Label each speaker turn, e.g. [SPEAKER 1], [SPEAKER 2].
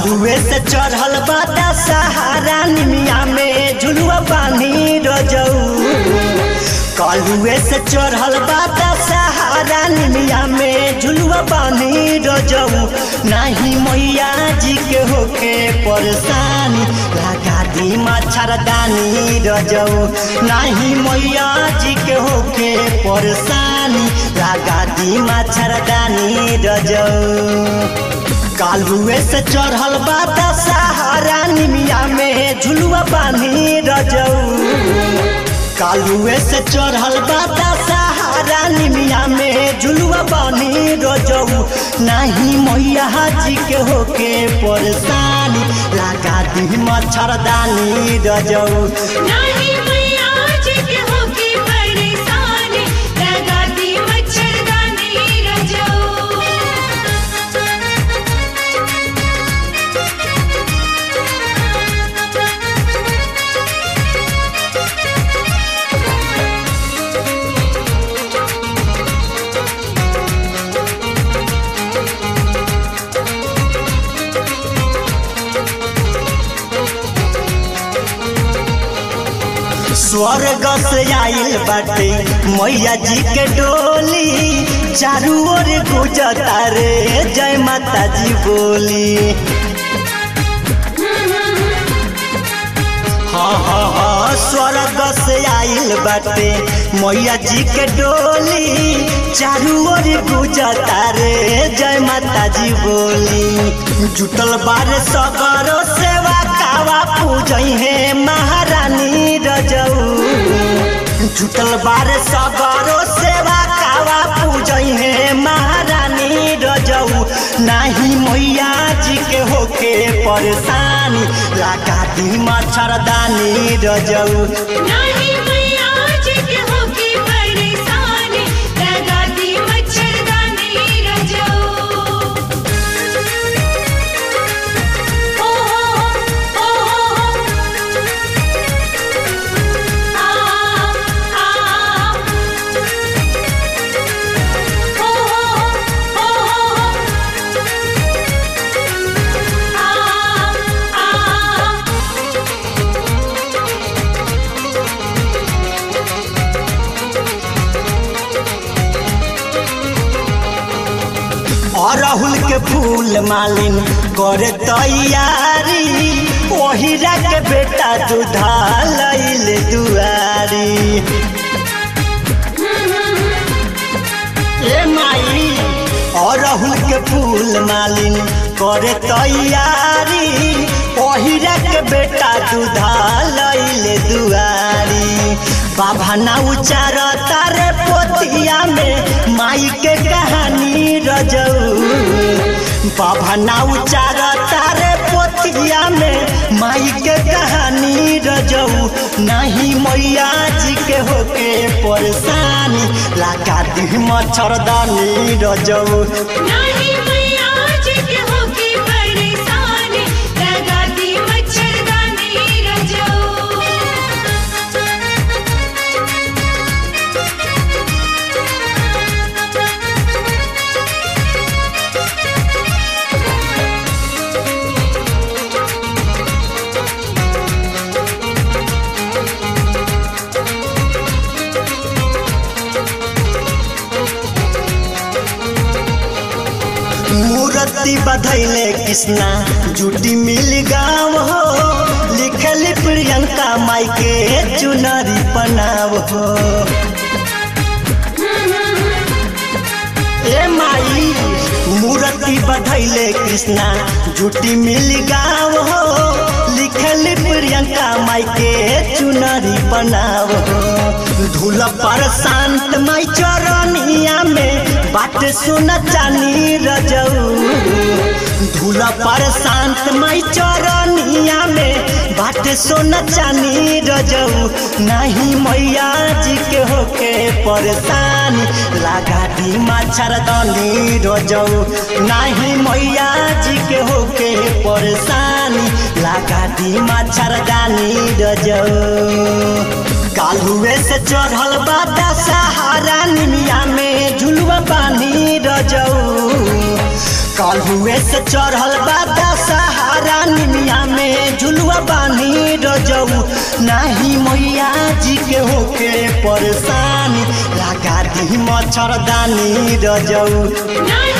[SPEAKER 1] कालुए से चढ़ल बाटा सहारा निमिया में झुलुआ पानी रजऊ कालुए से चढ़ल बाटा सहारा निमिया में झुलुआ पानी रजऊ नाही मैया जी के होके परेशानी लगा दी मच्छरदानी रजऊ नाही मैया जी के होके परेशानी लगा दी मच्छरदानी रजऊ कालुए से चढ़ल बाटा सहारा निमिया में झुलुआ पानी रजऊ कालुए से चढ़ल बाटा सहारा निमिया में झुलुआ पानी रजऊ नाही मैया जी के होके परेशानी लगा दी मच्छरदानी रजऊ
[SPEAKER 2] नाही मैया जी के होके परेशानी लगा दी मच्छरदानी रजो
[SPEAKER 1] स्वर्ग से आइल बाटे मैया जी के डोली चारू ओर गुजता रे जय माता जी बोली हाँ हाँ हाँ स्वर्ग से आइल बाटे मैया जी के डोली चारू ओर गुजता रे जय माता जी बोली जुटल बारे सगरो सेवा कावा पूजई है महारानी रजऊ जुटल बारे सगरो सेवा कावा पूजई है महारानी रजऊ नाही मैया जी के होके परेशानी लगा दी मच्छरदानी रजऊ
[SPEAKER 2] नाही मैया जी के होके परेशानी लगा दी मच्छरदानी रजो ओ हो ओ आ आ ओ आ आ
[SPEAKER 1] अरहुल के फूल मालिन करे तैयारी ओहिरा के बेटा दूधा लैल दुआरी ए माई अरहुल के फूल मालिन करे तैयारी ओहिरा के बेटा दूधा लैल दुआरी बाबा ना उचार तारे पोतिया में माई के कहानी रजऊ बाबा ना उचार तारे पोतिया में माई के कहानी रजऊ नहीं मैया जी के होके परेशानी लगा दी मच्छरदानी रजऊ
[SPEAKER 2] नाही मैया जी के होके परेशानी लगा दी मच्छरदानी रजो
[SPEAKER 1] मूर्ति बधैले कृष्णा जुटी मिल गाँव हो लिखल प्रियंका माई के चुनरी पनाव हो ए माई मूर्ति बधैले कृष्णा जुटी मिल गाँव हो लिखल प्रियंका माई के चुनरी पनाव हो धूल पर शांत माई चरनिया में बात सुन चानी रजऊ धूल पर शांत माई चरनिया में बात सुन चानी रजऊ नहीं मैया जी के होके परेशानी लगा दी मच्छरदानी रजऊ नहीं मैया जी के होके परेशानी लगा दी मच्छरदानी रजऊ कालुए से चढ़ल बाटा सहारा निमिया में झुलुआ पानी रजऊ कालुए से चढ़ल बाटा सहारा परेशानी लगा दी मच्छरदानी रजऊ
[SPEAKER 2] नाही